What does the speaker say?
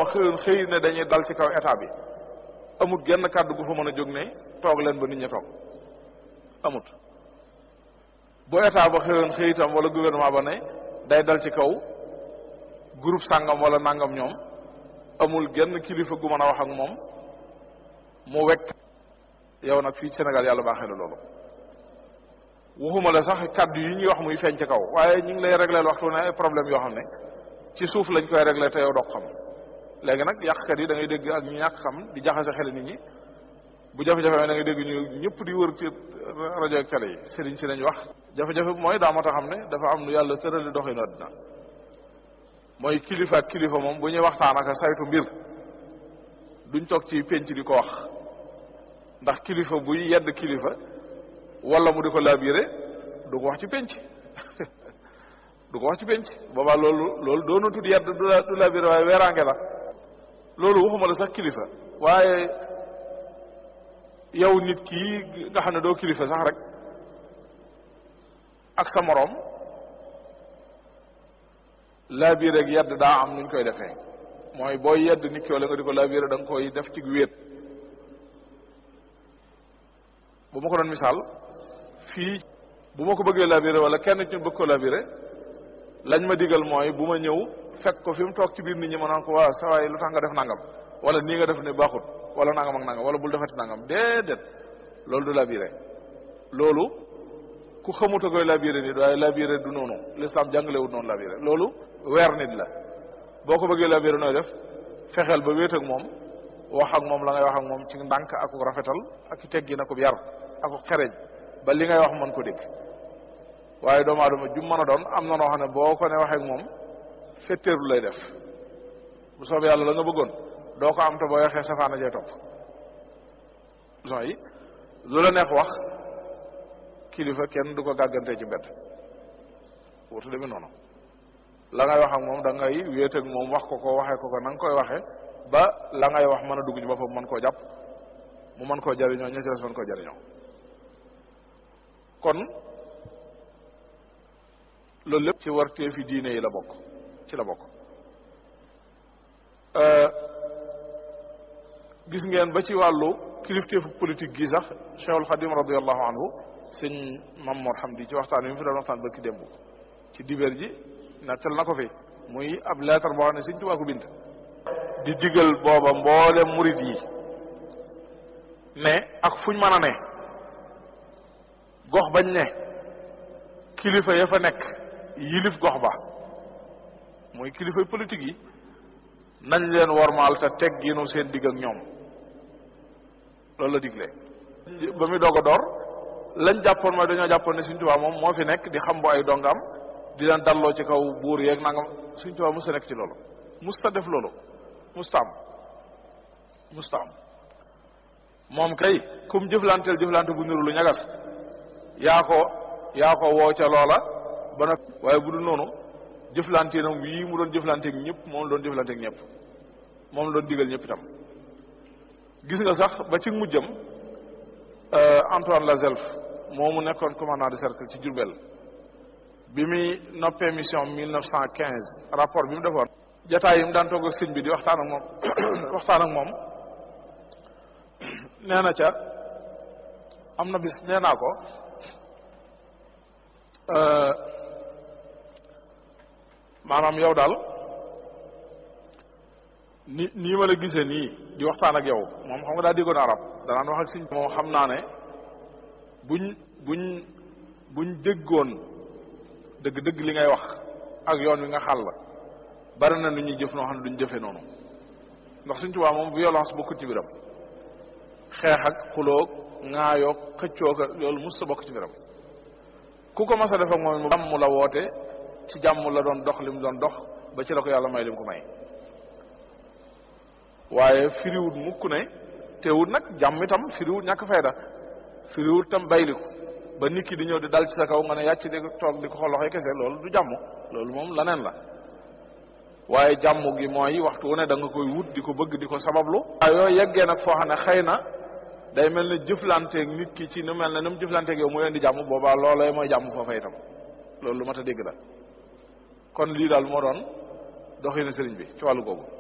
xëyoon xëy ne dañuy dal ci kaw état bi amut genn kàddu gu fa mën a jóg ne toog leen ba nit ñi toog amut bu état ba xëyoon xëy itam wala gouvernement ba ne day dal ci kaw groupe sàngam wala nangam ñoom amul genn kilifa gu mën a wax ak moom mu wekk yow nag fii Sénégal yàlla baaxee la loolu waxuma la sax kàddu yi ñuy wax muy feeñ ci kaw waaye ñu ngi lay régleel waxtu ne ay problème yoo xam ne ci suuf lañ koy réglé te yow doo xam léegi nag yàqkat yi da ngay dégg ak ñu ñàkk xam di jaxase xel nit ñi bu jafe-jafe da ngay dégg ñu ñëpp di wër ci rajo ak télé yi sëriñ si lañ wax jafe-jafe bi mooy daa mat a xam ne dafa am lu yàlla tërali doxinu àddina mooy kilifa ak kilifa moom bu ñuy waxtaan ak saytu mbir duñ toog ci penc di ko wax ndax kilifa buy yedd kilifa wala mu di ko labiré du ko wax ci penc du ko wax ci penc boobaa loolu loolu doonu tudd yedd du du labiré waaye weeraange la loolu waxuma la sax kilifa waaye yow nit kii nga xam ne doo kilifa sax rek ak sa moroom labiré ak yedd daa am nuñ koy defee mooy booy yedd nit ki wala nga di ko labiré da nga koy def ci wéet bu ma ko doon misaal fii bu ma ko bëggee labiré wala kenn ci ñu bëgg ko labiré lañ ma digal mooy bu ma ñëw fekk ko fi mu toog ci biir nit ñi ma naan ko waa sa waay lu tax nga def nangam wala nii nga def ne baaxut wala nangam ak nangam wala bul defati nangam déedéet loolu du labiré loolu ku xamut a koy labiré nit waaye labiré du noonu l'islam jàngalewut noonu labiré loolu weer nit la boo ko bëggee labiré nooy def fexeel ba wéet ak moom wax ak moom la ngay wax ak moom ci ndànk ak rafetal ak teggi na ko yar ak xereñ ba li ngay wax mën ko dégg waaye doomu aadama jum mën a doon am na noo xam ne boo ko ne waxee ak moom fetteerlu lay def bu soobee yàlla la nga bëggoon doo ko am te boo waxee safaana jee topp son yi lu la neex wax kilifa kenn du ko gàggante ci mbedd wutu demee noonu la ngay wax ak moom da ngay wéet ak moom wax ko ko waxee ko ko na nga koy waxee ba la ngay wax mën a dugg ci boppam mën koo jàpp mu mën koo jariñoo ña ci des mën koo jariñoo kon loolu lépp ci wartee fi diine yi la bokk ci la bokk gis ngeen ba ci wàllu kilifteefu politique gi sax Cheikhul Khadim radiallahu anhu sëñ Mamour Hamdi ci waxtaan wi mu fi doon waxtaan bëkki démb ci dibeer ji nettal na ko fi muy ab lettre boo xam ne sëñ Tuubaa ko bind di digal booba mboolem murit yi ne ak fuñ mën a ne gox bañ ne kilifa ya fa nekk yilif gox ba mooy kilifay politique yi nañ leen wormaal te tegginu seen digg ak ñoom loolu la digle ba muy doog a door lañ jàppoon mooy dañoo jàppoon ne Sëriñ Tuubaa moom moo fi nekk di xam bu ay dongam di leen dalloo ci kaw buur yeeg nangam Sëriñ Tuubaa musta nekk ci loolu musta def loolu musta am musta am moom kay kum jëflanteel jëflante bu niru lu ñagas yaa ko yaa ko woo ca loola ba nag waaye bu dul noonu jëflanteenam wii mu doon jëflanteeg ñëpp moom la doon jëflanteeg ñëpp moom la doon digal ñëpp itam gis nga sax ba ci mujjam Antoine Lazelf moo mu nekkoon commandant de cercle ci Diourbel bi muy noppee mission mille neuf cent quinze rapport bi mu defoon jataay yi mu daan toog ak sëñ bi di waxtaan ak moom waxtaan ak moom nee na ca am na bis nee naa ko maanaam yow daal ni nii ma la gisee nii di waxtaan ak yow moom xam nga daa déggoon arab danaan wax ak sëñ moom xam naa ne buñ buñ buñ déggoon dëgg-dëgg li ngay wax ak yoon wi nga xàll bari na nu ñuy jëf noo xam ne duñ jëfee noonu ndax Sëñ Tuubaa moom violence bokkut ci biram xeex ak xuloog ŋaayoog xëccoog loolu mus sa bokk ci biram ku ko mas a def ak moom mu jàmm la woote ci jàmm la doon dox li mu doon dox ba ci la ko yàlla may li mu ko may waaye firiwut mukk ne teewut nag jàmm itam firiwut ñàkk fayda firiwut tam bayliku ba nit ki di ñëw di dal ci sa kaw nga ne yàcc di toog di ko xool loxoy kese loolu du jàmm loolu moom laneen la waaye jàmm gi mooy waxtu wu ne da nga koy wut di ko bëgg di ko sabablu waaye yooyu yeggee nag foo xam ne xëy na day mel ne jëflanteeg nit ki ci nu mel ne nu mu jëflanteeg yow mu indi jàmm boobaa loolee mooy jàmm foofa itam loolu lu mat a dégg la kon lii daal moo doon doxinu sëriñ bi ci wàllu googu